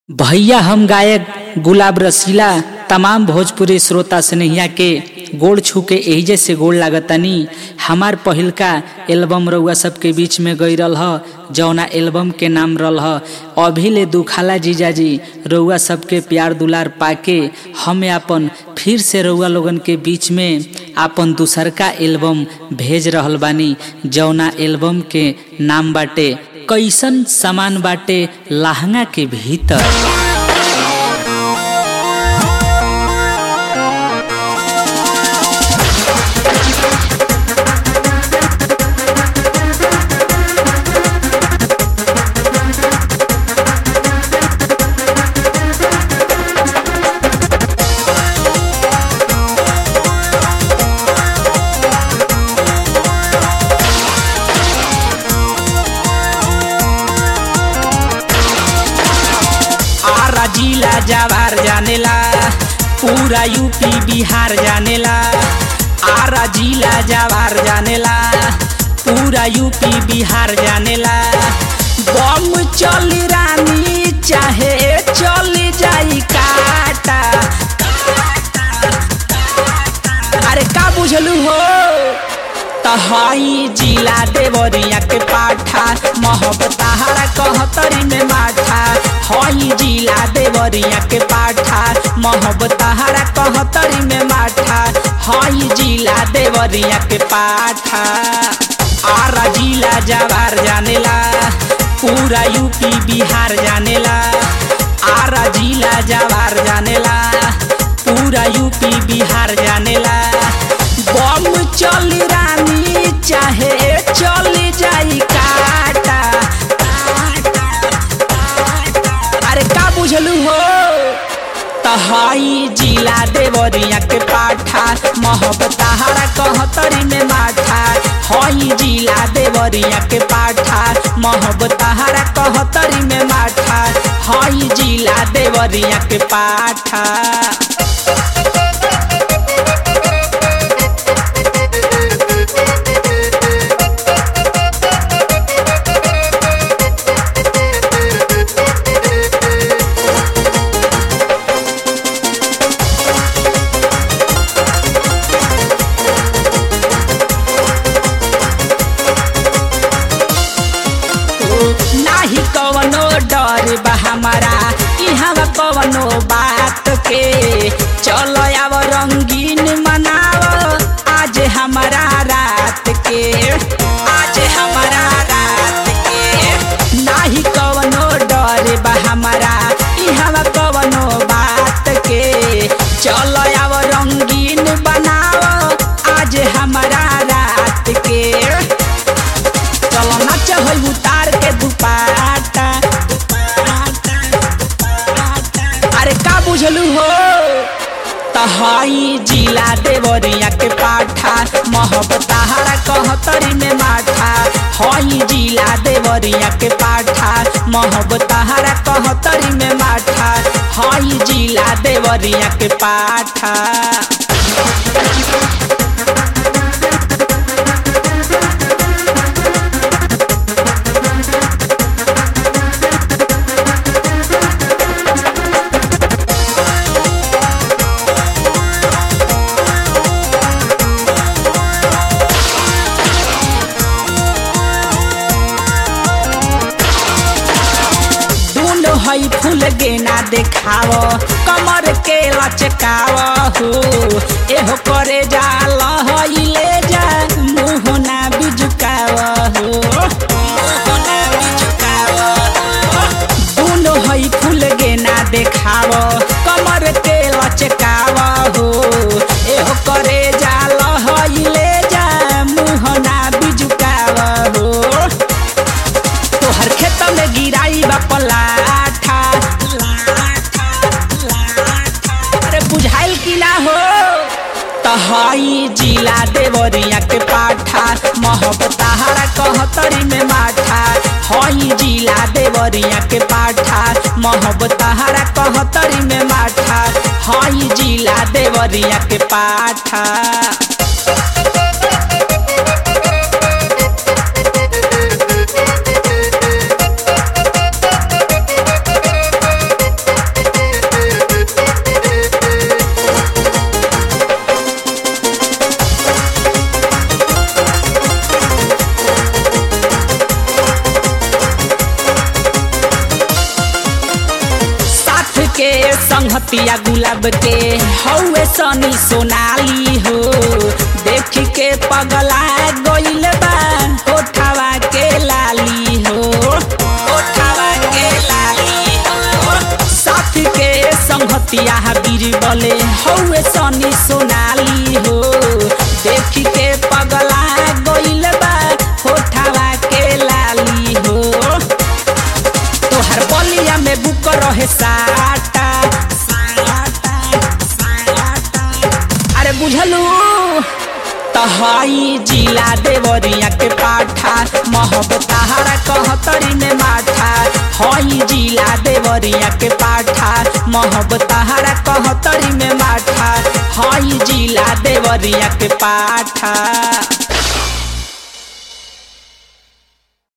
भैया हम गायक गुलाब रसीला तमाम भोजपुरी श्रोता स्नेहिया के गोड़ छू के एहिजे से गोड़ लागतनी हमार पहिलका एल्बम रउआ सबके बीच में गई रल ह जौना एल्बम के नाम रल ह अभी ले दुखाला जीजाजी रउआ सबके प्यार दुलार पाके हम अपन फिर से रउआ लोगन के बीच में आपन दूसरका एल्बम भेज रहल बानी जौना एल्बम के नाम बाटे कैसन सामान बाटे लहंगा के भीतर आरा जिला जवार जानेला पूरा यूपी बिहार जानेला आरा जिला जवार जानेला पूरा यूपी बिहार जानेला बम चली रानी चाहे चली जाई काटा अरे का बुझलू हो तहाई जिला देवरिया के पाठा मोहब्बतारा कहतरी में माठा हई जिला देवरिया के पाठा मोहब्बतारा कहतरी में माठा हई जिला देवरिया के पाठा आरा जिला जवार जानेला पूरा यूपी बिहार जानेला आरा जिला जवार जानेला पूरा यूपी बिहार जानेला बम चली रानी चाहे चली जाई काटा अरे का बुझलू हो तहाई जिला देवरिया के पाठा मोहब्बतारा कहतरी में माठा हई जिला देवरिया के पाठा मोहब्बतारा कहतरी में माठा हई जिला देवरिया के पाठा नाही कवनो डर बा हमारा इहाँ कवनो बात के चलो आव रंगीन मनाव आज हमारा रात के आज हमारा रात के नाही कवनो डर बा हमारा इहाँ कवनो बात के चलो आव रंगीन बनाव आज हमारा रात के चलो नाच है उतार के दुपाटा अरे का बुझलू हो तहाई जिला देवरिया के पाठा मोहब्बतारा कहतरी में माठा हई जिला देवरिया के पाठा मोहब्बतारा कहतरी में माठा हई जिला देवरिया के पाठा दूनो हई फूल गेना देखाव कमर के लचकाव हो एहो करे जाल हई ले जा मुँह ना बिजुकाव हो मुँह ना बिजुकाव हो। दूनो हई फूल गेना देखाव कमर के लचकाव हो एहो करे जाल हई ले जा मुँह ना बिजुकाव हो तोहर खेत में गिराई बा पलाठा अरे बुझाइल की ना हो तहाई जिला देवरिया के पाठा मोहब्बतारा कहतरी में माठा हई जिला देवरिया के पाठा मोहब्बतारा कहतरी में माठा हई जिला देवरिया के पाठा के संहतिया गुलाब के हौवे सनी सोनाली हो देख के पगला गइल बा होठावा के लाली हो होठावा के लाली हो साथ के संहतिया बीरबले हौवे सनी सोनाली हो देख के पगला गइल बा होठावा के लाली हो तोहर बलिया में बुक रहे साटा अरे बुझलू तहाई जिला देवरिया के पाठा महब तहारा कहतरी में माठा हई जिला देवरिया के पाठा महब तहारा कहतरी में माठा हई जिला देवरिया के पाठा